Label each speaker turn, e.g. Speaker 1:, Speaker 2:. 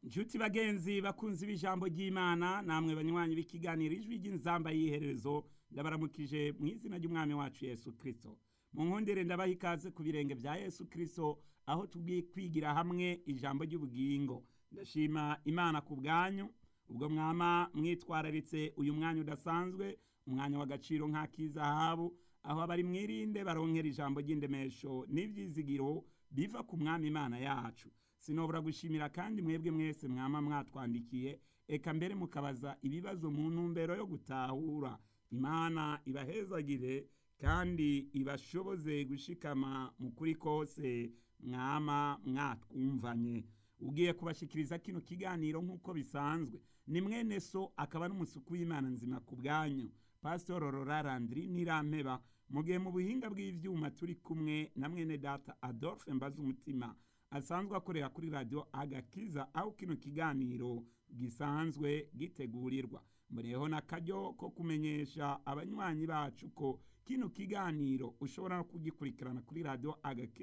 Speaker 1: Nshuti bagenzi bakunzi b'ijambo ry'Imana namwe banywanyi b'ikiganiro ijwi ry'inzamba y'iherezo ndabaramukije mu izina ry'umwami wacu Yesu Kristo. Mu nkundire ndabaha ikaze ku birenge vya Yesu Kristo aho tugiye kwigira hamwe ijambo ry'ubugingo. Ndashima Imana ku bwanyu ubwo mwama mwitwararitse uyu mwanya udasanzwe umwanya w'agaciro nk'ak'izahabu aho abari mwirinde baronkera ijambo ry'indemesho n'ivyizigiro biva ku mwami Imana yacu. Sinobora gushimira kandi mwebwe mwese mwama mwatwandikiye eka mbere mukabaza ibibazo mu ntumbero yo gutahura. Imana ibahezagire kandi ibashoboze gushikama mu kuri kose mwama mwatwumvanye. Ugiye kubashikiriza kino kiganiro nk'uko bisanzwe ni mwene so akaba n'umusuku w'Imana nzima ku bwanyu Pastor Aurora Landry Nirampeba mu gihe mu buhinga bw'ivyuma turi kumwe na mwene data Adolphe Mbazumutima asanzwe akorera kuri radio Agakiza aho kino kiganiro gisanzwe gitegurirwa muriho n'akaryo ko kumenyesha abanywanyi bacu ko kino kiganiro ushobora no kugikurikirana kuri radio Agakiza